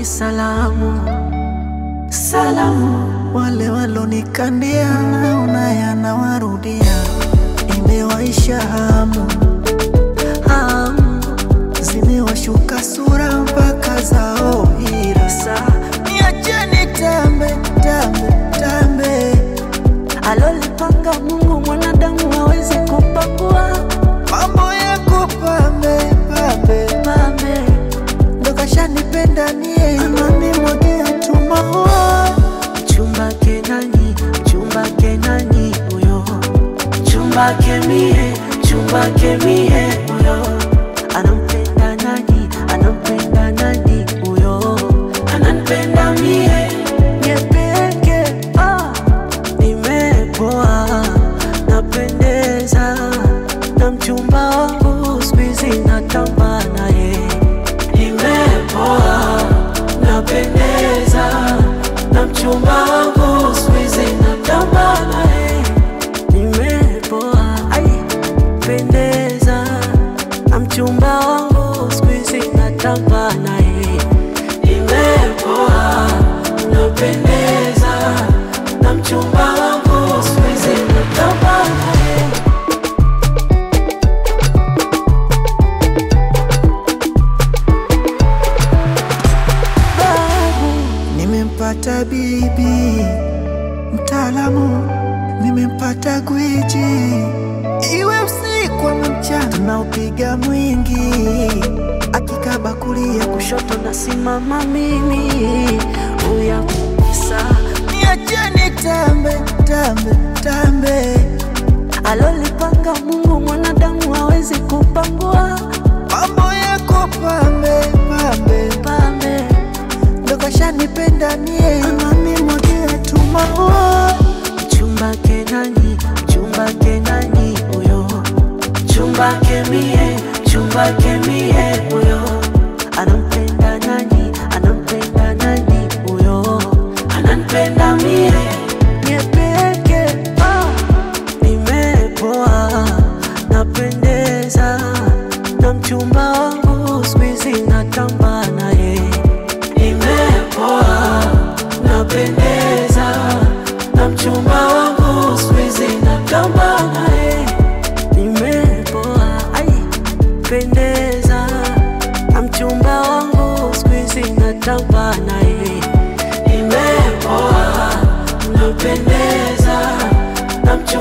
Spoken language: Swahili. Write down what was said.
wapi salamu? Salamu Wale walonikandia naona yanawarudia, imewaisha hamu, hamu zimewashuka sura mpaka zao hira. Sa niacheni tambe tambe tambe, alolipanga Mungu mwanadamu hawezi kupangua. mambo yako pambe pambe, Pambe ndo kashanipenda nie, ananimwagia tu maua chumba kenani, chumba kenani huyo, chumba kemie, chumba kemie huyo, anampenda nani, anampenda nani huyo, ananipenda mie mie peke ah, nimepoa, napendeza na mchumba wangu siku hizi natamba naye, nimepoa, napendeza na mchumba wangu siku hizi natamba naye, nimepoa, ai pendeza na mchumba wangu siku hizi natamba naye, nimepoa, napendeza na mchumba wangu siku hizi natamba naye. babu, nimempata bibi mtaalamu, nimempata gwiji, iwe usiku ama mchana, tunaupiga mwingi, akikaba kulia kushoto nasimama mimi uya sa niacheni tambe tambe tambe, alolipanga Mungu mwanadamu hawezi kupangua. mambo yako pambe pambe, Pambe ndo kashanipenda nie, ananimwagia tu maua chumba kenani, chumba kenani huyo, chumba kemie, chumba kemie huyo, anampenda nani, anampenda nani huyo, ananipenda mie mie peke ah, nimepoa, napendeza na mchumba wangu siku hizi natamba naye, nimepoa, napendeza na mchumba wangu siku hizi natamba naye, nimepoa, ai pendeza na mchumba wangu siku hizi natamba naye, nimepoa, napendeza